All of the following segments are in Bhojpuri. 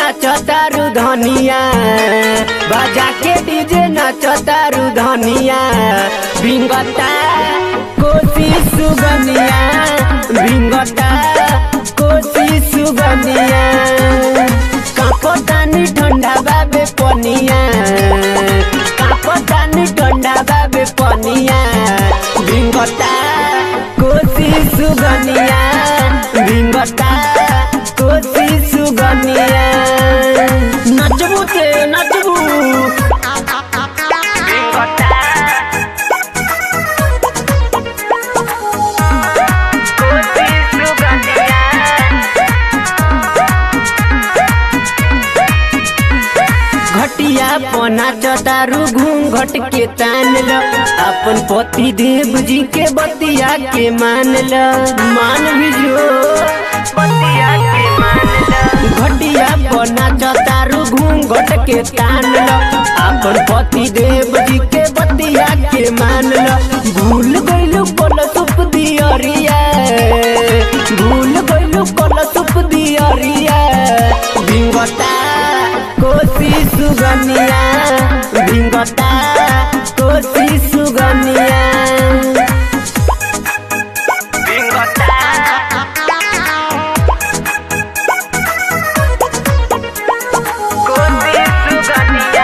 नाचतारू धनिया बाजा के डीजे नाचतारू धनिया भिंगता कोसी सुगनिया भिंगता कोसी सुगनिया कापतानी ठंडा बाबे पनिया कापतानी ठंडा बाबे पनिया भिंगता कोसी सुगनिया भिंगता कोसी सुगनिया नचबू ते नचबू भिंगता कोसी सुगनिया घटिया पना चटारू घूंघट के तान ल अपन पति देव जी के बतिया के मान ल मान भी जो बतिया के मान ल घटिया पना चटारू घूंघट के तान ल अपन पति देव जी के बतिया के मान ल भूल गइलू कल सुप दियरिया भूल गइलू कल सुप दियरिया भिंगता कोसी सुगनिया भिंगता कोसी सुगनिया भिंगता कोसी सुगनिया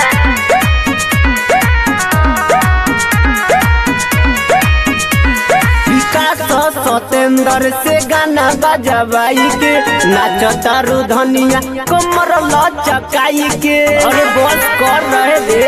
विकास सतेंद्र से गाना बजवाई के नाचतारू धनिया कमर लचकाई के अरे बस कर रहे दे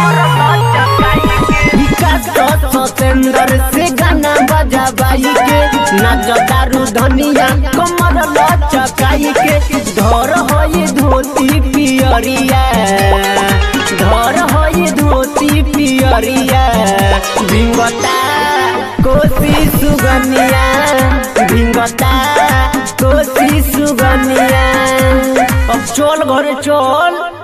विकास सतेंद्र से गाना बजवाई के नाचतारू धनिया कमर लचकाई के धर होई धोती पियरिया धर होई धोती पियरिया भिंगता कोसी सुगनिया भिंगता कोसी सुगनिया अब चल घरे चल